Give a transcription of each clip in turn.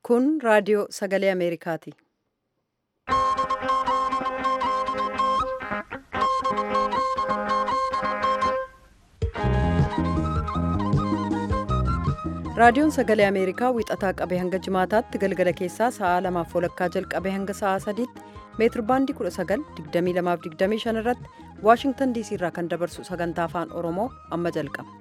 Kun raadiyoo sagalee Ameerikaati. Raadiyoon sagalee Ameerikaa wixataa qabee hanga jimaataatti galgala keessaa sa'aa lamaaf walakkaa jalqabee hanga sa'aa sadiitti meetir baandii 19,2225 irratti Waashingtan diisii irraa kan dabarsu sagantaa afaan Oromoo amma jalqaba.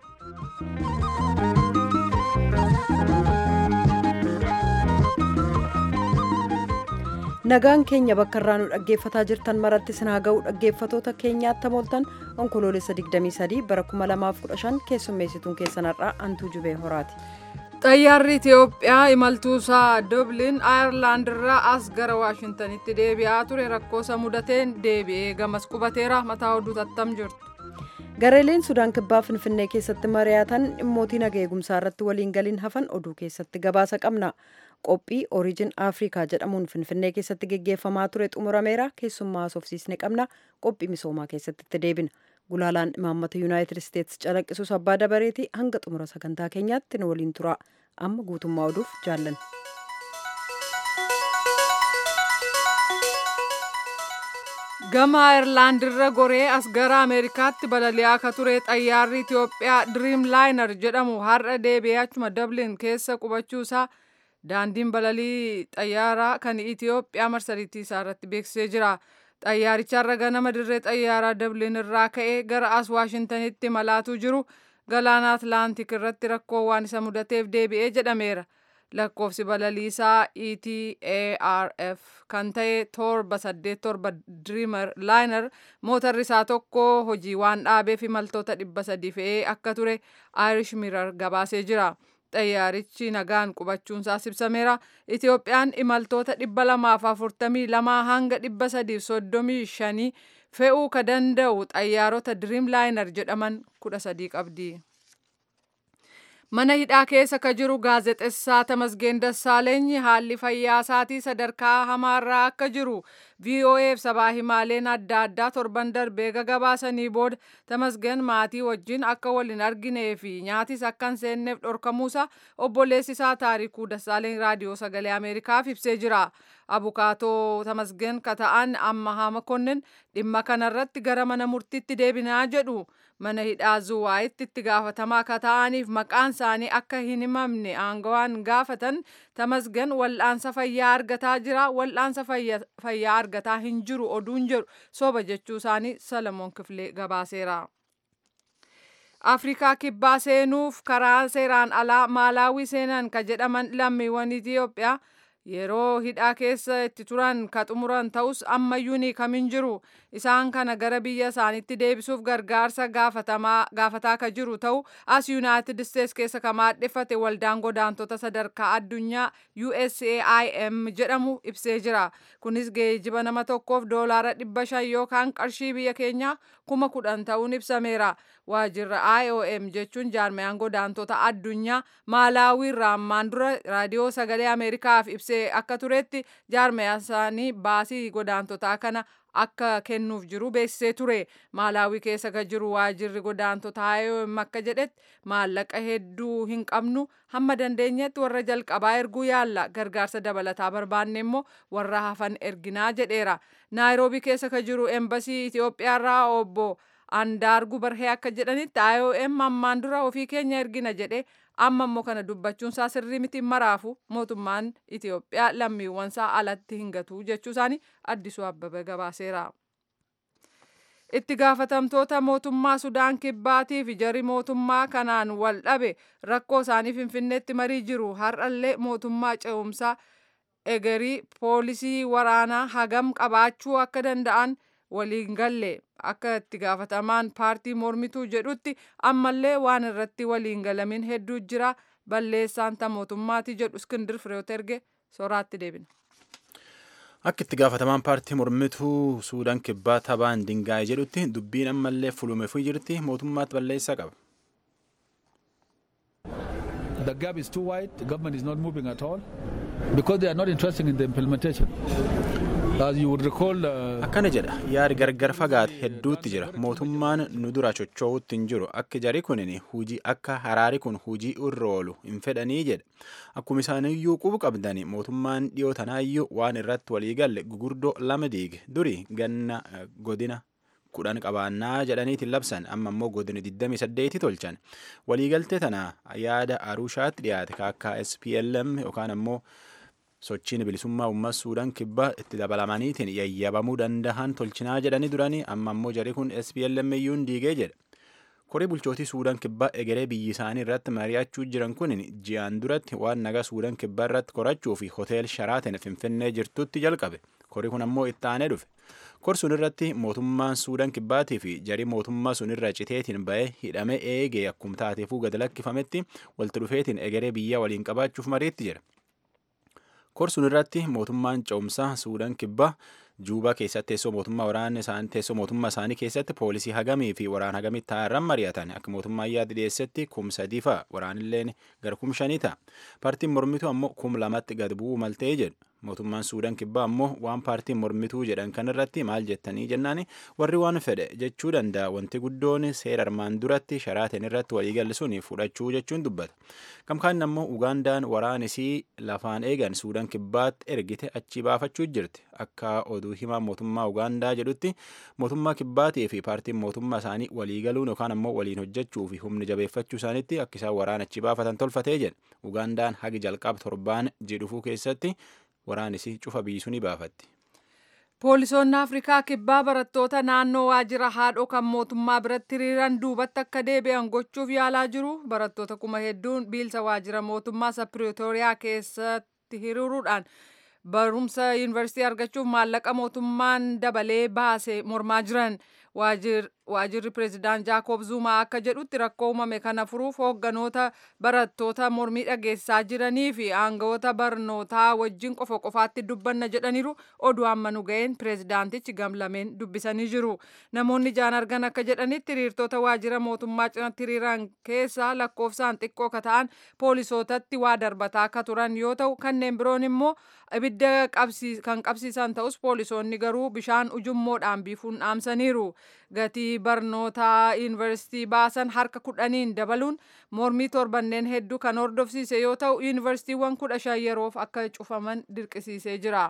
Nagaan keenya bakka irraa nu dhaggeeffataa jirtan maratti sinaa ga'u dhaggeeffatoota keenyaatti mooltan onkoloolessa 23 bara 2015 keessummeessituun keessan har'aa Antuu Jubee Horaati. Xayyaarri Itiyoophiyaa imaltuusaa Dublin Ayerlaand irraa as gara Waashintanitti deebi'aa ture rakkoosa mudateen deebi'ee gamas qubateera mataa oduu tattam jirtu. Gareeleen Sudaan Kibbaa Finfinnee keessatti mari'atan dhimmootii naga eegumsaa irratti waliin galiin hafan oduu keessatti gabaasa qabna. Qophii Orijin Afrikaa jedhamuun Finfinnee keessatti geggeeffamaa ture xumurameera keessummaa haasofsiisne qabna qophii misoomaa keessatti itti deebina. Gulaalaan imaammata Yuunaayitid Isteetsi calaqqisus abbaa dabareeti hanga xumura sagantaa keenyaatti nu waliin tura. Amma guutummaa oduuf jaallan. Gama Ayerlaand irra goree as gara Ameerikaatti balali'aa akka ture xayyaarri Itiyoophiyaa Dream Liner jedhamu har'a deebi'ee achuma Dublin keessa qubachuusaa daandiin balalii xayyaaraa kan Itiyoophiyaa marsariitii isaa irratti beeksisee jira. Xayyaaricharra ganama dirree xayyaaraa Dublin irraa ka'ee gara as Waashintanitti malaatuu jiru galaana Atlaantik irratti rakkoo waan isa mudateef deebi'ee jedhameera. Lakkoofsi balaliisaa ETARF kan ta'e torba saddeet torba Dreamer Liner mootarri isaa tokko hojii waan dhaabeef imaltoota dhibba sadii fe'ee akka ture Irish Mirror gabaasee jira. xayyaarichi nagaan qubachuunsaa ibsameera. Itiyoophiyaan imaltoota dhibba lamaaf afurtamii lamaa hanga dhibba sadiif soddomii shanii fe'uu ka danda'u xayyaarota Dream Liner jedhaman kudha sadii qabdi. Mana hidhaa keessa ka jiru gaazexessaa Tamasgeen Dassaaleny haalli fayyaa isaatii sadarkaa hamaarraa akka jiru VOAf sabaa himaaleen adda addaa torban darbee gabaasanii booda Tamasgeen maatii wajjin akka wal hin arginee fi nyaatis akka hin seenneef dhorkamuusa obboleessi isaa Taarikuu Dassaaleny raadiyoo sagalee Ameerikaaf ibsee jira. Abukaatoo Tamasgeen ka ta'an Ammahaa Makonnin dhimma kanarratti gara mana murtiitti deebinaa jedhu. mana hidhaa zuwaayitti itti gaafatamaa akka ta'aniif maqaan isaanii akka hin himamne aangawaan gaafatan tamasgan wal'aansa fayyaa argataa jira wal'aansa fayyaa argataa hin jiru oduun jedhu soba jechuu isaanii salamoon kifilee gabaaseera. Afrikaa kibbaa seenuuf karaa seeraan alaa maalaawii seenan ka jedhaman lammiiwwan Itiyoophiyaa yeroo hidhaa keessa itti turan ka xumuran ta'us ammayyuu ni kamin jiru isaan kana gara biyya isaaniitti deebisuuf gargaarsa gaafataa ka jiru ta'u as yuunaayitid isteets keessa ka maadheffate waldaan godaantota sadarkaa addunyaa USAIM jedhamu ibsee jira kunis geejiba nama tokkoof doolaara dhibba shan yookaan qarshii biyya keenyaa kuma kudhan ta'uun ibsameera waajirra IOM jechuun jaarmiyaan godaantota addunyaa maalaawii irraa ammaan dura raadiyoo sagalee ameerikaaf ibsee akka turetti jaarmiyaan isaanii baasii godaantotaa kana akka kennuuf jiru beeksisee ture maalaawii keessa ka jiru waajirri godaantota IOM akka jedhetti maallaqa hedduu hin qabnu hamma dandeenyetti warra jalqabaa erguu yaalla gargaarsa dabalataa barbaanne immoo warra hafan erginaa jedheera naayiroobii keessa ka jiru embasii Itiyoophiyaarraa obbo Andaargu Barhee akka jedhanitti IOM ammaan dura ofii keenya ergina jedhe amma immoo kana dubbachuun isaa sirrii miti maraafu mootummaan Itiyoophiyaa lammiiwwan isaa alatti hin gatu jechuu isaanii addisuu abbabee gabaaseera. Itti gaafatamtoota mootummaa Sudaan Kibbaatii fi jarri mootummaa kanaan wal dhabe rakkoo isaanii Finfinneetti marii jiru har'allee mootummaa ce'umsaa egerii poolisii waraanaa hagam qabaachuu akka danda'an waliin galle akka itti gaafatamaan paartii mormituu jedhutti ammallee waan irratti waliin galamin hedduu jira balleessaan ta mootummaati jedhu iskindir fireewot erge soraatti deebina. Akka itti gaafatamaan paartii mormituu Suudaan kibbaa tabaan dingaa'e jedhutti dubbiin ammallee fulumeefuu jirti mootummaatti balleessaa qaba. The gap is too wide, the government is not moving at all because they are not interested in the implementation. akkana jedha yaadi gargar fagaate hedduutti jira mootummaan nu dura chocho'uutti hin jiru akka jari kunin hujii akka haraari kun hujii irra oolu hin fedhanii jedha akkuma isaaniyyuu qubu qabdani mootummaan dhiyoo tanaayyuu waan irratti walii galle gugurdoo lama diige duri ganna godina kudhan qabaannaa jedhaniitiin labsan amma immoo godina 28 tolchan waliigaltee tana yaada arushaatti dhiyaate akka SPLM yookaan ammoo sochiin bilisummaa uummata suudaan kibbaa itti dabalamaniitiin yayyabamuu danda'an tolchinaa jedhanii duranii amma ammoo jari kun SPLM iyyuun diigee jedha. Korii bulchootii Suudaan kibbaa egeree biyyi isaanii irratti mari'achuu jiran kun ji'aan duratti waan nagaa Suudaan kibbaa irratti korachuu fi hotel Sharaaten Finfinnee jirtutti jalqabe. Korii kun ammoo itti aanee dhufe. Kor sun irratti mootummaan Suudaan kibbaatii fi jarii mootummaa sun irra citeetiin ba'ee hidhamee eegee akkuma taateefuu gad lakkifametti walitti dhufeetiin egeree biyyaa waliin qabaachuuf mariitti jira. Kor sun irratti mootummaan ce'umsaa Suudaan kibbaa Juubaa keessatti teessoo mootummaa waraana isaanii teessoo mootummaa isaanii keessatti poolisii hagamii fi waraana hagamii taa'arran mari'atan akka mootummaa yaada dhiyeessetti kum sadii fa'a waraanilleen gara kum shanii ta'a. Paartiin mormituu ammoo kum lamatti gad bu'uu maltee jedhu. Mootummaan Suudaan kibbaa ammoo waan paartiin mormituu jedhan kanarratti maal jettanii jennaani warri waan fedhe jechuu danda'a wanti guddoon seera armaan duratti sharaateen irratti waliigalli sun fudhachuu jechuun dubbata. Kamkaan ammoo Ugaandaan waraanisii lafaan eegan Suudaan kibbaatti ergite achi baafachuu jirti. Akka oduu himaa mootummaa Ugaandaa jedhutti mootummaa kibbaatii fi paartiin mootummaa isaanii waliigaluun yookaan ammoo waliin hojjechuu fi humni jabeeffachuu isaaniitti akka isaan waraana achi baafatan tolfatee jedha. Ugaandaan hagi jalqaba torbaan jedhufuu keessatti waraanisii cufa biisuu ni baafatti. Poolisoonni Afrikaa kibbaa barattoota naannoo waajjira haadhoo kan mootummaa biratti hiriiran duubatti akka deebi'an gochuuf yaalaa jiru. Barattoota kuma hedduun biilsa waajjira mootummaa isa Piriitooriyaa keessatti hiriiruudhaan barumsa yuunivarsiitii argachuuf maallaqa mootummaan dabalee baase mormaa jiran. waajirri pireezidaant jaakob zumaa akka jedhutti rakkoo uumame kana furuuf hoogganoota barattoota mormii dhageessaa jiranii fi aangawoota barnootaa wajjin qofa qofaatti dubbanna jedhaniiru oduu amma nu ga'een pireezidaantichi gamlameen dubbisanii jiru namoonni jaan argan akka jedhanitti hiriirtota waajjira mootummaa cinatti hiriiran keessaa lakkoofsaan xiqqoo ka ta'an poolisootatti waa darbataa akka turan yoo ta'u kanneen biroon immoo ibidda kan qabsiisan ta'us poolisoonni garuu bishaan ujummoodhaan biifuun dhaamsaniiru gatii barnootaa yuunivarsiitii baasan harka kudhaniin dabaluun mormii torbanneen hedduu kan hordofsiise yoo ta'u yuunivarsiitiiwwan kudha shan yeroof akka cufaman dirqisiisee jira.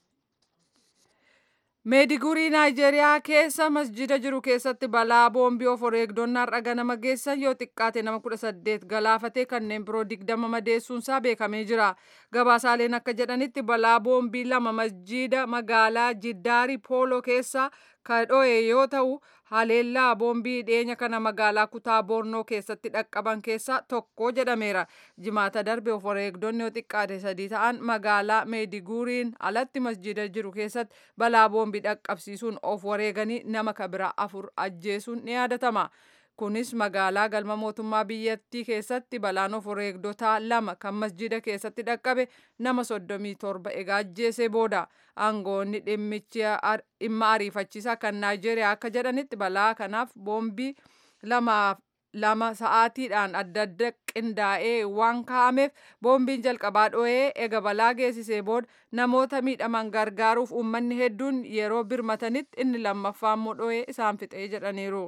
meedigurii naayijeeriyaa keessa masjida jiru keessatti balaa boombii of wareegdonni har'a ganama geessan yoo xiqqaate nama kudha saddeet galaafatee kanneen biroo digdama madeessuunsaa beekamee jira gabaasaaleen akka jedhanitti balaa boombii lama masjida magaalaa jiddaari pooloo keessa ka dho'e yoo ta'u haleellaa boombii dhiyeenya kana magaalaa kutaa boornoo keessatti dhaqqaban keessaa tokko jedhameera jimaata darbe of wareegdonni yoo xiqqaate sadii ta'an magaalaa meediguuriin alatti masjida jiru keessatti balaa boombii dhaqqabsiisuun of wareeganii nama kabira afur ajjeesuun ni yaadatama. kunis magaalaa galma mootummaa biyyattii keessatti balaan of wareegdotaa lama kan masjida keessatti dhaqqabe nama soddomii torba egaa ajjeesee booda aangoonni dhimma ariifachiisaa kan naayijeeriyaa akka jedhanitti balaa kanaaf boombii lamaaf lama sa'aatiidhaan adda adda qindaa'ee waan kaa'ameef boombiin jalqabaa dho'ee ega balaa geessisee booda namoota miidhaman gargaaruuf uummanni hedduun yeroo birmatanitti inni lammaffaa immoo dho'ee isaan fixee jedhaniiru.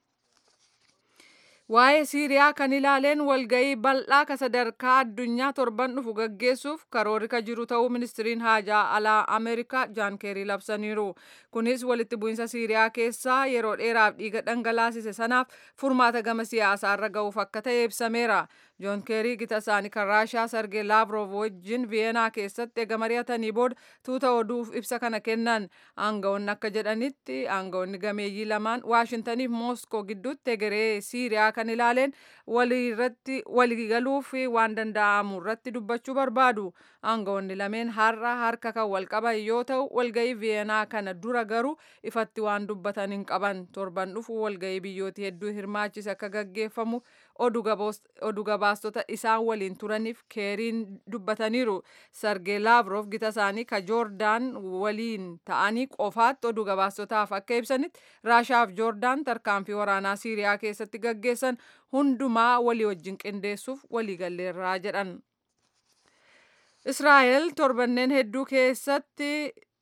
Waa'ee Siiriyaa kan ilaaleen walgahii bal'aa ka sadarkaa addunyaa torban dhufu gaggeessuuf karoorri ka jiru ta'uu ministiriin haajaa alaa Ameerikaa Jaan Keerii labsaniiru. Kunis walitti bu'insa Siiriyaa keessaa yeroo dheeraaf dhiiga dhangalaasise sanaaf furmaata gama siyaasaarra ga'uuf akka ta'e ibsameera. Joon Keerii gita isaanii kan Raashaa Sargee Laavrov wajjin Viyeenaa keessatti ega mari'atanii booda tuuta oduuf ibsa kana kennan. Aangawoonni akka jedhanitti aangawoonni gameeyyii lamaan Waashintaniif Mooskoo gidduutti egeree Siiriyaa kan ilaaleen waliigaluu fi waan danda'amu irratti dubbachuu barbaadu. Aangawoonni lameen har'a harka kan wal qaban yoo ta'u walgahii Viyeenaa kana dura garuu ifatti waan dubbatan hin qaban. Torban dhufu walgahii biyyooti hedduu hirmaachise akka gaggeeffamu oduu gabaastota isaan waliin turaniif keeriin dubbataniiru. Sargee Laavrov gita isaanii ka Joordaan waliin ta'anii qofaatti oduu gabaastotaaf akka ibsanitti Raashaaf Joordaan tarkaanfii waraanaa Siiriyaa keessatti gaggeessan hundumaa walii wajjin qindeessuuf waliigalleerraa jedhan. Israa'el torbanneen hedduu keessatti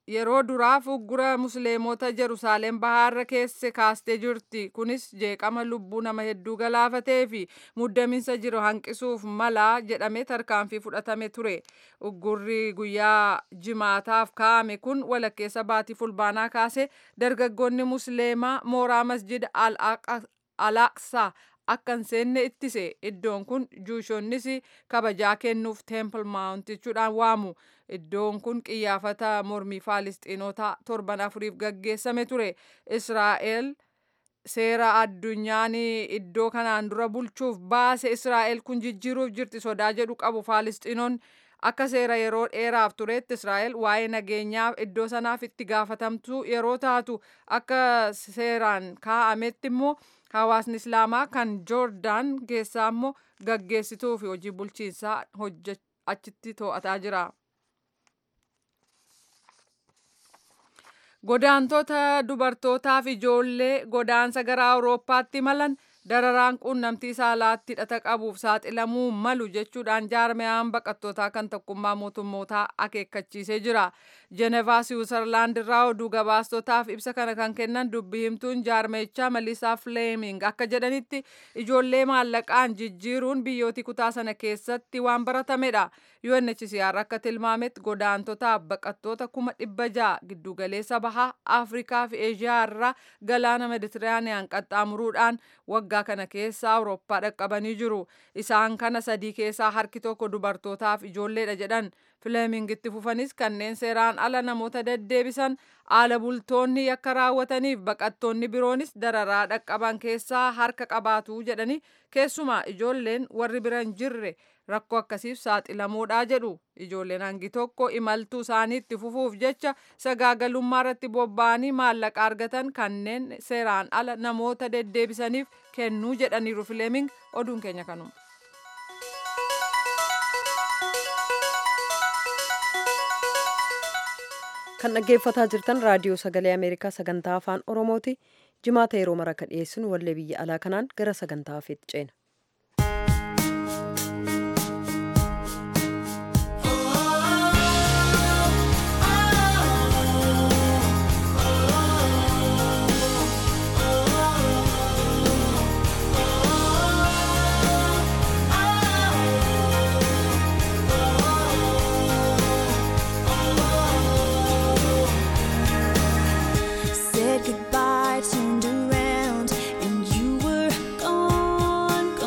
yeroo duraaf uggura musliimota Jerusalem bahaarra keesse kaastee jirti. Kunis jeeqama lubbuu nama hedduu galaafatee fi muddaminsa jiru hanqisuuf mala jedhamee tarkaanfii fudhatame ture. Uggurri guyyaa jimaataaf kaa'ame kun walakkeessa baatii fulbaanaa kaase dargaggoonni musliimaa mooraa masjida al-aqsaa akka hin seenne ittise iddoon kun juushonnis kabajaa kennuuf teempil maawunt jechuudhaan waamu iddoon kun qiyyaafata mormii faalistiinotaa torban afuriif gaggeessame ture israa'el seera addunyaan iddoo kanaan dura bulchuuf baase israa'el kun jijjiiruuf jirti sodaa jedhu qabu faalistiinoon akka seera yeroo dheeraaf turetti israa'el waa'ee nageenyaaf iddoo sanaaf itti gaafatamtu yeroo taatu akka seeraan kaa'ametti immoo hawaasni islaamaa kan joordaan keessaa immoo gaggeessituu fi hojii bulchiinsaa achitti to'ataa jira. Godaantota dubartootaaf ijoollee godaansa gara Awurooppaatti imalan dararaan quunnamtii saalaatti hidhata qabuuf saaxilamuu malu jechuudhaan jaarmiyaan baqattootaa kan tokkummaa mootummootaa akeekkachiisee jira. Jenevaa Siwiizerlaand irraa oduu gabaastotaaf ibsa kana kan kennan dubbii himtuun jaarmichaa Maliisaa Fleeming akka jedhanitti ijoollee maallaqaan jijjiiruun biyyooti kutaa sana keessatti waan baratamedha. UNHCR akka tilmaametti godaantotaaf baqattoota kuma dhibba ja'a giddugaleessa bahaa Afrikaa fi Eeshiyaa irraa galaana Meditiraaniyaan qaxxaamuruudhaan waggaa kana keessa Awurooppaa dhaqqabanii jiru. Isaan kana sadii keessaa harki tokko dubartootaaf ijoolleedha jedhan. Fileeming itti fufanis kanneen seeraan ala namoota deddeebisan haala bultoonni yakka raawwataniif baqattoonni biroonis dararaa dhaqqaban keessaa harka qabaatu jedhani keessumaa ijoolleen warri bira hin jirre rakkoo akkasiif saaxilamuudha jedhu ijoolleen hangi tokko imaltuu isaanii itti fufuuf jecha sagaagalummaa irratti bobba'anii maallaqa argatan kanneen seeraan ala namoota deddeebisaniif kennuu jedhaniiru fileeming oduun keenya kanuma. kan dhaggeeffataa jirtan raadiyoo sagalee ameerikaa sagantaa afaan oromooti jimaata yeroo mara ka dhiyeessinu wallee biyya alaa kanaan gara sagantaa hafeetti ceena. Said goodbye, turned around, and you were gone,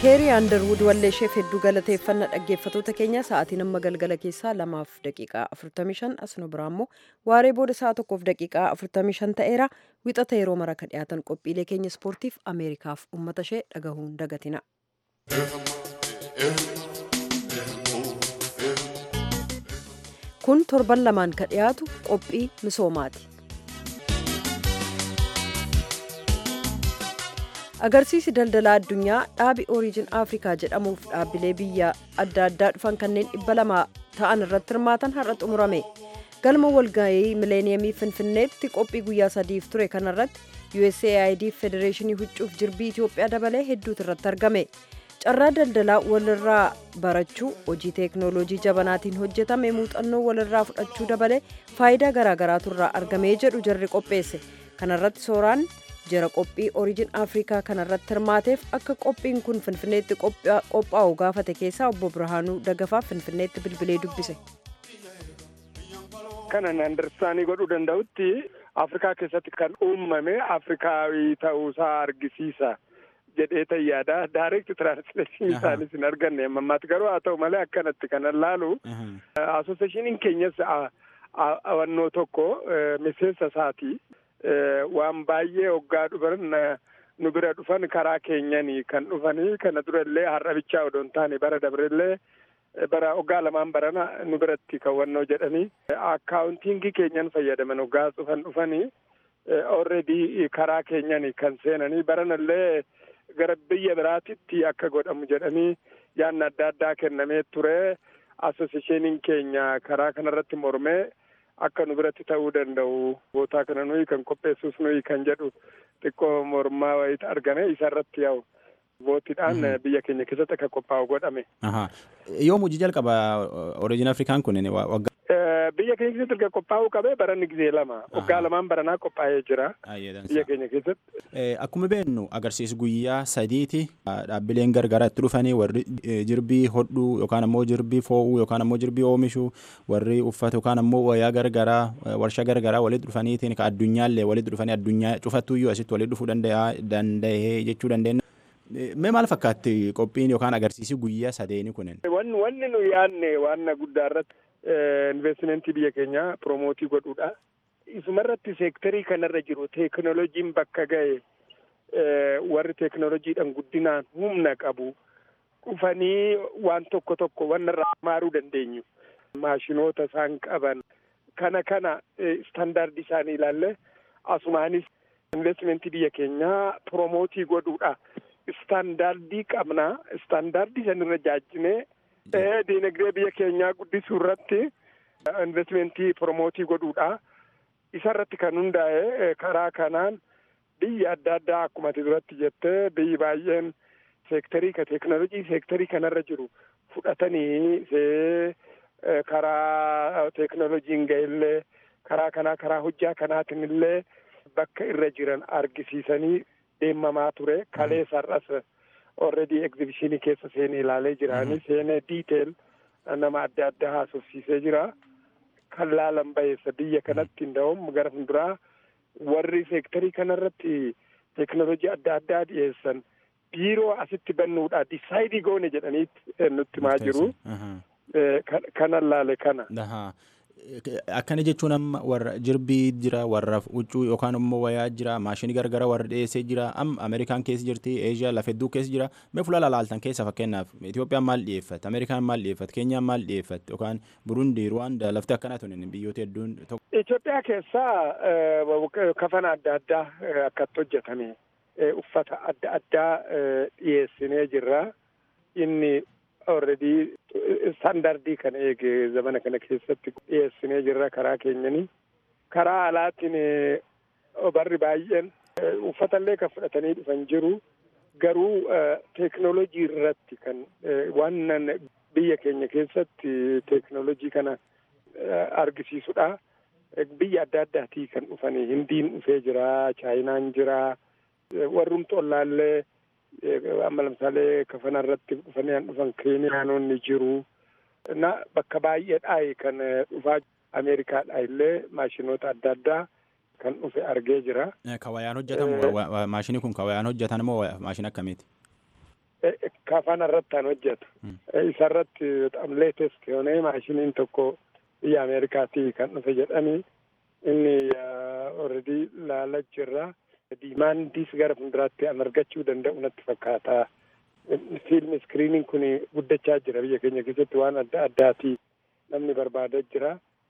keerii aandarwud wallee isheef hedduu galateeffanna dhaggeeffatoota keenya sa'aatiin amma galgala keessaa lamaaf daqiiqaa 45 asno biraa immoo waaree booda sa'a tokkoof daqiiqaa 45 ta'eera wixata yeroo mara ka dhiyaatan qophiilee keenya ispoortiif ameerikaaf ummata ishee dhagahuun dagatina. kun torban lamaan ka dhiyaatu qophii misoomaati. agarsiisi daldalaa addunyaa dhaabi ooriijin afrikaa jedhamuuf dhaabbilee biyya adda addaa dhufan kanneen dhibba lama ta'an irratti hirmaatan har'a xumurame galma walgahii mileeniyeemii finfinneetti qophii guyyaa sadiif ture kanarratti usaid federeeshinii huccuuf jirbii itiyoophiyaa dabalee hedduutu irratti argame carraa daldalaa walirraa barachuu hojii teeknooloojii jabanaatiin hojjetame muuxannoo walirraa fudhachuu dabalee faayidaa garaagaraatu irraa argamee jedhu jarri qopheesse kanarratti sooraan jara qophii ooriijin afrikaa kanarratti hirmaateef akka qophiin kun finfinneetti qophaa'u gaafate keessaa obbo birhaanuu dagafaa finfinneetti bilbilee dubbise. kanan andarsaanii godhuu danda'utti afrikaa keessatti kan uumame afrikaawii ta'uusaa argisiisa jedhee tayyaada daareekti tiraansleeshinii isaanis hin arganne ammaatti garuu haa ta'u malee akkanatti kanan laalu asooseeshiniin keenyas awannoo tokko miseensa isaatii waan baay'ee hoggaa dhufan nu bira dhufan karaa keenyanii kan dhufanii kana durallee har'abichaa odoo hin taane bara dabrellee bara hoggaa lamaan barana nu biratti kawwannoo jedhanii akkaawuntiingii keenyan fayyadaman hoggaa dhufan dhufanii already karaa keenyanii kan seenanii baranallee gara biyya biraatitti akka godhamu jedhanii yaanna adda addaa kennamee ture asosiyeshiniin keenya karaa kanarratti mormee akka nu biratti ta'uu danda'u bootaa kana nuyi kan qopheessus nuyi kan jedhu xiqqoo mormaa wayita argame isa irratti yaa'u bootiidhaan biyya keenya keessatti akka qophaa'u godhame. Yoom hojii jalqaba Origin Afrikaan kun waggaa? Biyya keenya keessatti erga qophaa'uu qabee baranni gizee lama waggaa lamaan baranaa qophaa'ee jira biyya keenya keessatti. Akkuma beeknu agarsiisu guyyaa sadiiti dhaabbileen gargaraa itti dhufanii warri jirbii hodhuu yookaan ammoo jirbii foo'uu yookaan ammoo jirbii oomishuu warri uffata yookaan ammoo wayyaa gargaraa warshaa gargaraa walitti dhufaniitiin ka addunyaallee walitti dhufanii addunyaa cufattuyyuu asitti walitti dhufuu danda'ee jechuu dandeenya. Mee maal fakkaatti qophiin yookaan agarsiisi guyyaa sadeeni kunin? Wanni nu yaadne waan guddaa irratti investimentii biyya keenyaa promootii godhuudha. Isumarratti seektarii kanarra jiru teeknooloojiin bakka ga'e warri teeknooloojiidhaan guddinaan humna qabu dhufanii waan tokko tokko wanna irraa maaruu dandeenyu. Maashinoota isaan qaban kana kana istaandaardii isaanii ilaalle asumaanis investimentii biyya keenyaa promootii godhuudha. Istaandaardii qabnaa istaandaardii sanirra jaajjinee diinagdee biyya keenyaa guddisuu irratti investimentii promootii godhuudha. Isa irratti kan hundaa'e karaa kanaan biyya adda addaa akkuma ati duratti jettee biyyi baay'een seektarii ka teeknoolojii seektarii kanarra jiru fudhatanii karaa teeknoolojiin ga'ellee karaa kanaa karaa hojjaa kanaatiin illee bakka irra jiran argisiisanii deemamaa ture kalee sar'as already egzibishinii keessa seenee ilaalee jiraanii seenee diiteel nama adda addaa haasofsiisee jira kan laalan baheessa biyya kanatti hunda'uun gara fuulduraa warri seektarii kanarratti teeknoolojii adda addaa dhiyeessan biiroo asitti bannuudha disaayidii goone jedhaniitti nutti himaa jiru kanan laale kana. Akkana jechuun amma warra jirbii jira warra huccuu yookaan immoo wayaa jira maashinii gargara warra dhiyeessee jira amma Ameerikaan keessa jirti Eeshiyaa lafa hedduu keessa jira mee fuula laaltan keessa fakkeenyaaf Itoophiyaan maal dhiyeeffate Ameerikaan maal dhiyeeffate Keenyaan maal dhiyeeffate yookaan Burundi Ruwaanda lafti akkana tunin biyyoota hedduun tokko. Itoophiyaa keessaa kafana adda addaa akkatti hojjetame uffata adda addaa dhiyeessinee jirra inni already standardii kana eege zamana kana keessatti dhiyeessinee jirra karaa keenyanii karaa alaatiin barri baay'een uffatallee kan fudhatanii dhufan jiru garuu teeknoolojii irratti kan waan biyya keenya keessatti teeknoolojii kana argisiisudha. Biyya adda addaatii kan dhufanii hindiin dhufee jira chaayinaan jira warrumti ollaallee amma lamsaalee kafana irratti dhufanii dhufan keeniyaanonni jiru. Na bakka baay'eedhaa kan dhufaa Ameerikaadhaa illee maashinoota adda addaa kan dhufe argee jira. Ka wayaan hojjetamu maashinii kun ka wayaan hojjetan moo maashina akkamiiti? kafana irratti kan hojjetu. Isa irratti በጣም ሌቴስት የሆነ ማሽኒin tokko biyya Ameerikaatii kan dhufe jedhanii inni already laalaa jirra. Diimaandiis gara fuulduraatti an argachuu danda'u natti fakkaata. Fiilmi iskiriiniin kun guddachaa jira biyya keenya keessatti waan adda addaati namni barbaadaa jira.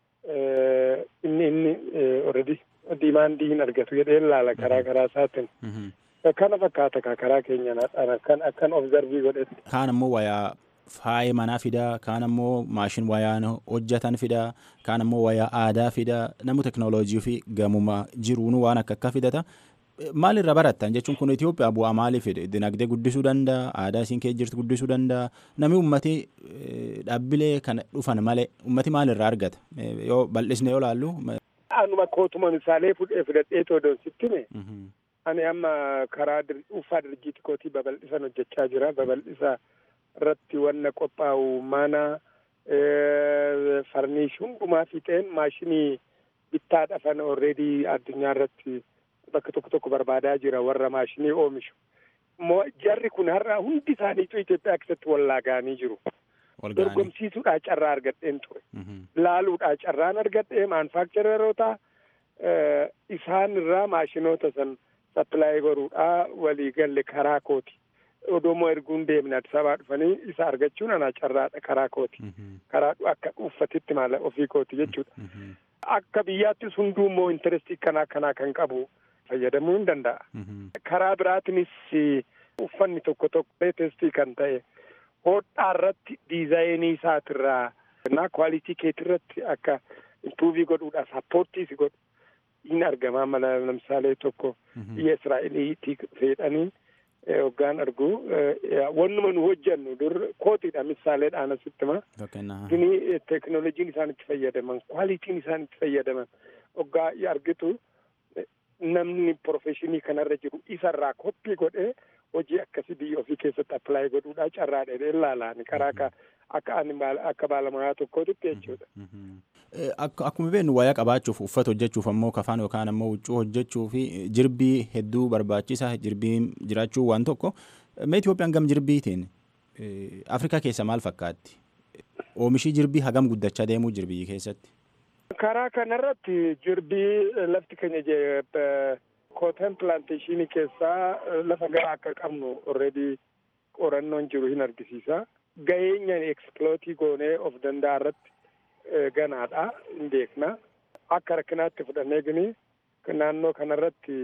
Inni inni already diimaandii hin argatu jedhee laala karaa karaa isaatiin. Kana fakkaata ka karaa keenya akkan akkan obzarvii godhetti. Kaan ammoo wayaa faaya manaa fidaa, kaan ammoo maashin wayaan hojjetan fidaa, kaan ammoo wayaa aadaa fidaa, namu teknooloojii fi gamuma jiruun waan akka akka fidata. Maal irra barattan jechuun kun Itoophiyaa bu'aa maalii fide? Dinagdee guddisuu danda'a, aadaa isiin keessa jirtu guddisuu danda'a. Namni ummati dhaabbilee kana dhufan malee ummati maal irraa argata? Yoo bal'isne yoo laallu. Anuma kootuma misaalee fudhadhee toodon sittime. Ani amma karaa dhuunfaa dirjiiti kootii babal'isan hojjechaa jira. Babal'isa irratti wanna qophaa'u mana farniish hundumaa fixeen maashinii bittaa dhafan alreedii addunyaa irratti bakka tokko tokko barbaadaa jira warra maashinii oomishu. Immoo jarri kun har'a hundi isaaniitu Itoophiyaa keessatti wallaagaanii jiru. Dorgomsiisuudhaa carraa argadheen ture. Laaluudhaa carraan argadhee maanfaakchareroota isaan irraa maashinoota san sappilaayii godhuudhaa walii galle karaa kooti. Odoomoo erguun deemne Addis Ababaa dhufanii isa argachuun anaa carraadha karaa kooti. Karaa akka uffatitti maala ofii kooti jechuudha. Akka biyyaattis hunduu immoo intarestii kanaa kanaa kan qabu fayyadamuu hin danda'a. Karaa biraatinis uffanni tokko tokko leetestii kan ta'e hodhaa irratti diizaayinii isaatirraa na kwaalitii keetirratti akka impuuvii godhuudhaaf sappoortii si godhu hin argamaa mala lamsaalee tokko biyya Israa'eliitii fedhanii hoggaan argu wannuma nu hojjannu dur kootiidha misaaleedhaan asittima gini teknooloojiin isaan itti fayyadaman kwaalitiin isaan itti fayyadaman hoggaa argitu namni profeshinii kanarra jiru isarraa koppii godhee hojii akkasii biyya ofii keessatti appilaayi godhuudhaa carraa dheedhee ilaalaan karaa akka akka ani akka baalamaa tokkootitti jechuudha. Akkuma beeknu wayaa qabaachuuf uffata hojjechuuf ammoo kafaan yookaan ammoo huccuu hojjechuu fi jirbii hedduu barbaachisa jirbiin jiraachuu waan tokko mee Itoophiyaan gam jirbiitiin Afrikaa keessa maal fakkaatti? Oomishii jirbii hagam guddachaa deemuu jirbii keessatti? Karaa kanarratti jirbii lafti keenya kootan pilaanteeshinii keessaa lafa garaa akka qabnu already qorannoon jiru hin argisiisa. Ga'eenya ekspilootii goonee of danda'a irratti ganaadha hin beekna. Akka rakkinaatti fudhannee gini naannoo kanarratti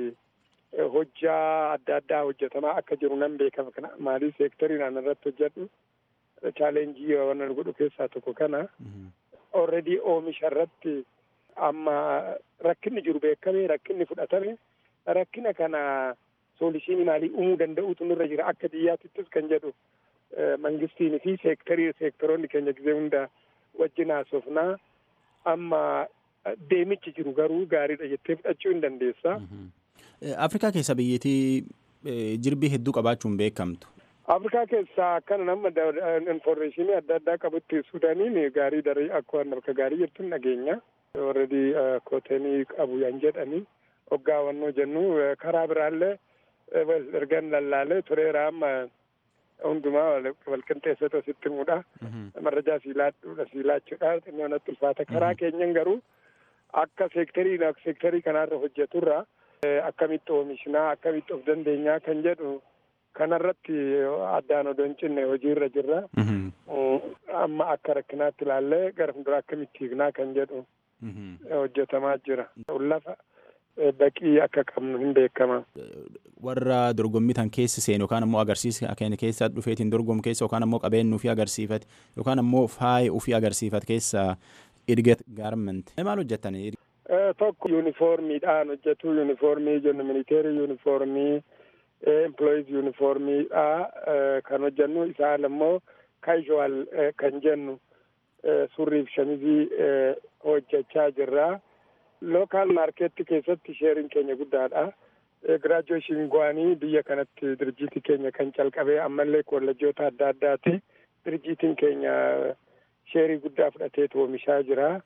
hojjaa adda addaa hojjetamaa akka jiru nan beekama kana maalii seektarii naan irratti hojjedhu chaalenjii waan godhu keessaa tokko kana. Already oomisha irratti amma rakkinni jiru beekame rakkinni fudhatame rakkina kana soolishinii maalii uumuu danda'utu nurra jira akka biyyaatittis kan jedhu mangistiin fi seektarii seektaroonni keenya gizee hunda wajjin haasofnaa amma deemichi jiru garuu gaariidha jettee fudhachuu hin dandeessa. Afrikaa keessa biyyattii jirbii hedduu qabaachuun beekamtu. Afrikaa keessaa akkana nama infoormeeshinii adda addaa qabutti Suudaaniin gaarii darii akka harka gaarii jirtu dhageenya. Warredi kootenii qabu yan jedhani hoggaa wannoo jennu karaa biraallee ergan lallaalee tureera amma hundumaa walqinxeessatu asitti himuudha. Marrajaa siilaadhuudha siilaachuudha xinnoo natti ulfaata. Karaa keenyan garuu akka seektarii seektarii kanaarra hojjeturra akkamitti oomishnaa akkamitti of dandeenyaa kan jedhu kanarratti addaan odoo hin cinne hojiirra jirra. Amma akka rakkinaatti ilaallee gara fuuldura akkamitti hiiknaa kan jedhu hojjetamaa jira. Lafa baqii akka qabnu hin beekama. Warra dorgommii tan keessa seenu yookaan ammoo agarsiisa keenya keessa dhufeetiin dorgomu keessa yookaan ammoo qabeenya ofii agarsiifate yookaan ammoo faaya ofii agarsiifate keessa Idget Gaarment. Maal hojjettani? Tokko yuunifoormiidhaan hojjetu yuunifoormii jennu militeerii yuunifoormii employees yuunifoormiidha kan hojjennu isaan ammoo kaasuwaal kan jennu surriif shamizii hojjechaa jirra. Lookaal maarkeetti keessatti sheeriin keenya guddaadha. Giraajuweeshin go'anii biyya kanatti dirjiitii keenya kan calqabee ammallee koolleejjota adda addaati. Dirjiitiin keenya sheerii guddaa fudhateetu oomishaa jira.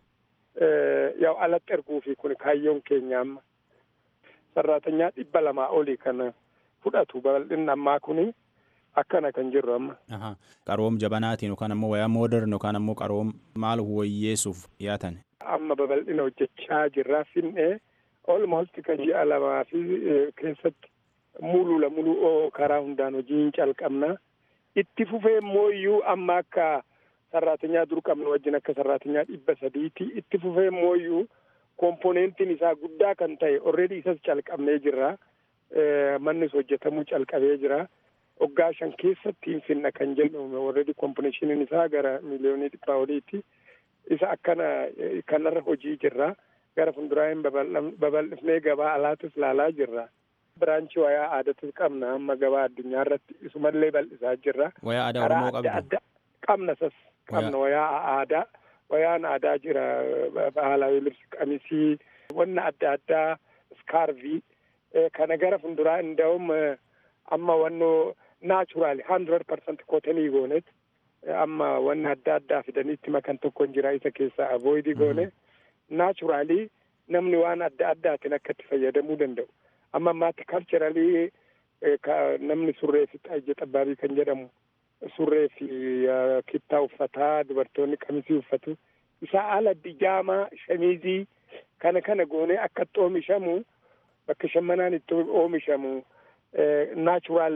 Yaw alatti erguufi kun kaayyoon keenya amma. Sarraatanyaa dhibba lamaa olii kan fudhatu babal'inni ammaa kuni akkana kan jirru amma. Qaroom jabanaatiin yookaan ammoo wayaa moodern yookaan ammoo qaroom maal wayyeessuuf dhiyaatan. Amma babal'ina hojjechaa jirra finnee olmost kan ji'a lamaa fi keessatti mulula muluu karaa hundaan hojiin calqabna. Itti fufee immoo iyyuu amma akka sarraatinyaa dur qabnu wajjin akka sarraatinyaa dhibba sadiiti. Itti fufee immoo iyyuu komponentiin isaa guddaa kan ta'e already isas calqabnee jirra. Mannis hojjetamuu calqabee jira. Waggaa shan keessatti hin finna kan jennu already komponeeshiniin isaa gara miliyoonii dhibbaa oliiti. Isa akkana kanarra hojii jirra. Gara fuulduraan babal'ifnee gabaa alaatis ilaalaa jirra. Biraanchii wayaa aadaatis qabna amma gabaa addunyaa irratti isumallee bal'isaa jirra. Wayaa aadaa Oromoo qabdu. Qabna sas qabna wayaa aadaa. Wayaan aadaa jira bahalaawii libsi qamisii wanna adda addaa skarvii kana gara fuulduraa inda'um amma wannoo naachuraali hundred percent kootanii goonet amma wanna adda addaa fidaniitti makan tokko hin jira isa keessaa avoidii goone naachuraalii namni waan adda addaatiin akka itti fayyadamuu danda'u amma ammaatti kalcheralii namni surree fi xaayye xabbaabii kan jedhamu surree fi kittaa uffataa dubartoonni qamisii uffatu isaa ala bijaamaa shamizii kana kana goone akka itti oomishamu bakka shammanaan itti oomishamu naachuraal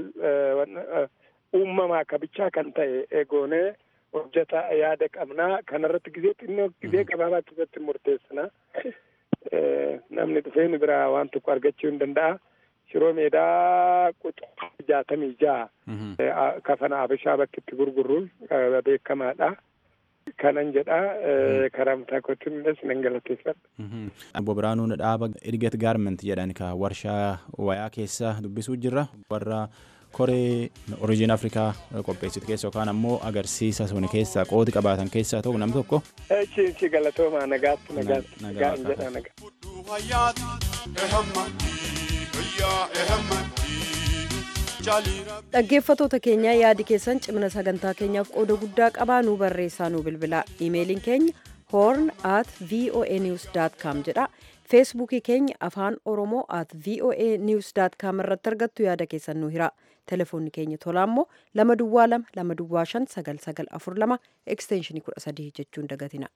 uumamaa kabichaa kan ta'e goone hojjeta yaada qabnaa kanarratti gizee xinnoo gizee gabaabaa keessatti murteessina namni dhufee nu biraa waan tokko argachuu hin danda'a. shiroo meedaa quxaa jaatamii jaha kafana abishaa bakki itti gurgurruun beekamaadha. Kanan jedha karaa mataa kootiin illee nan galateeffadha. Obbo Biraanuun dhaaba Edget Gaarment jedhan ka warshaa wayaa keessa dubbisuu jirra. Warra koree orijiin Afrikaa qopheessitu keessa yookaan ammoo agarsiisa sun keessa qooti qabaatan keessaa ta'u nam tokko. Echi galatoomaa nagaatti nagaatti nagaan jedha nagaa. dhaggeeffatoota keenya yaadi keessan cimina sagantaa keenyaaf qooda guddaa qabaa nuu barreessaa nuu bilbilaa imeeliin keenya horn at voa news com jedha feesbuukii keenya afaan oromoo at voa news com irratti argattu yaada keessan nu hira telefoonni keenya tolaa immoo lama duwwaa lama lama duwwaa shan sagal sagal afur lama ekstenshinii kudha sadii jechuun dagatina.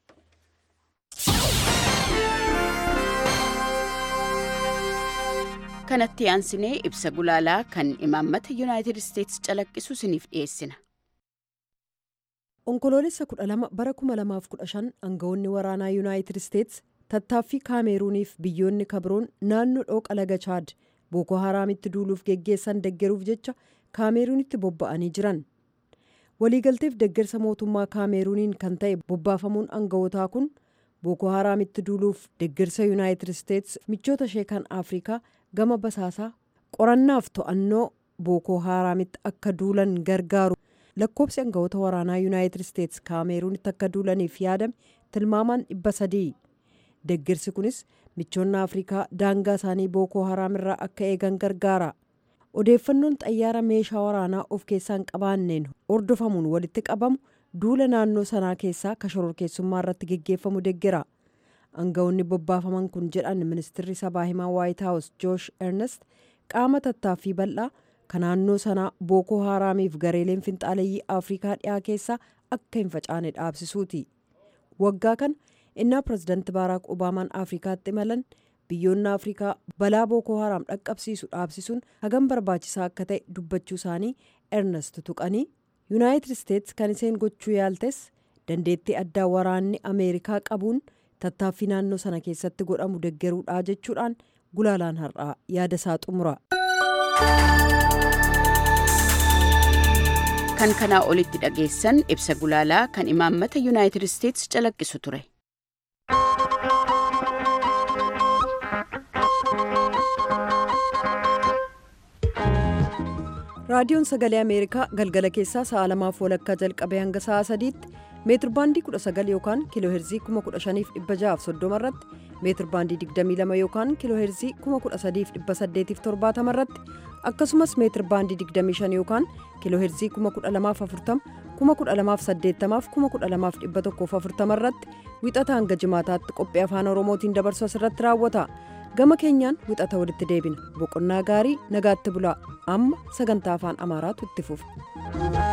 kanatti aansinee ibsa gulaalaa kan imaammata yuunaayitid isteetsi calaqqisu isiniif dhiyeessina. onkoloolessa kudha lama bara kuma lamaaf kudha shan aangawoonni waraanaa yuunaayitid isteetsi tattaaffii kaameeruuniif biyyoonni kabroon naannoo dhooqa laga chaad booko haraamitti duuluuf geggeessan deggeruuf jecha kaameeruunitti bobba'anii jiran waliigalteef deggersa mootummaa kaameeruuniin kan ta'e bobbaafamuun aangawootaa kun booko haraamitti duuluuf deggersa yuunaayitid isteetsi michoota ishee kan afrikaa gama basaasaa qorannaaf to'annoo bookoo haraamitti akka duulan gargaaru lakkoobsi aangawoota waraanaa yuunaayitid isteetsi kaameeruunitti akka duulaniif yaadame tilmaamaan dhibba sadii deggersi kunis michoonni afrikaa daangaa isaanii bookoo haraam irraa akka eegan gargaara odeeffannoon xayyaara meeshaa waraanaa of keessaan qabaanneen hordofamuun walitti qabamu duula naannoo sanaa keessaa kashororkeessummaa irratti geggeeffamu deggera aangawoonni bobbaafaman kun jedhan ministirri sabaa himaa waayit haawus joosh ernest qaama tattaaffii bal'aa kan naannoo sanaa bookoo haraamiif gareeleen finxaaleeyyii afrikaa dhiyaa keessaa akka hin facaane dhaabsisuuti waggaa kana innaa pirezidaanti baaraak obaamaan afrikaatti imalan biyyoonni afrikaa balaa bookoo haraam dhaqqabsiisu dhaabsisuun hagam barbaachisaa akka ta'e dubbachuu isaanii ernest tuqanii yuunaayitid isteetsi kan iseen gochuu yaaltes dandeettii addaa waraanni ameerikaa qabuun tattaaffii naannoo sana keessatti godhamu deggeruudhaa jechuudhaan gulaalaan har'aa yaada isaa xumura. kan kanaa olitti dhageessan ibsa gulaalaa kan imaammata yuunaayitid isteetsi calaqqisu ture. raadiyoon sagalee ameerikaa galgala keessaa sa'a lamaaf walakkaa jalqabee hanga sa'a sadiitti meetir baandii 19 yookaan kiiloo heerzii 15630 irratti meetir baandii 22 yookaan kiiloo heerzii 13870 irratti akkasumas meetir baandii 25 yookaan kiiloo heerzii 12040 12080 12140 irratti wixata hanga jimaataatti qophii afaan oromootiin dabarsu asirratti raawwata gama keenyaan wixata walitti deebina boqonnaa gaarii nagaatti bulaa amma sagantaa afaan amaaraatu itti fufa.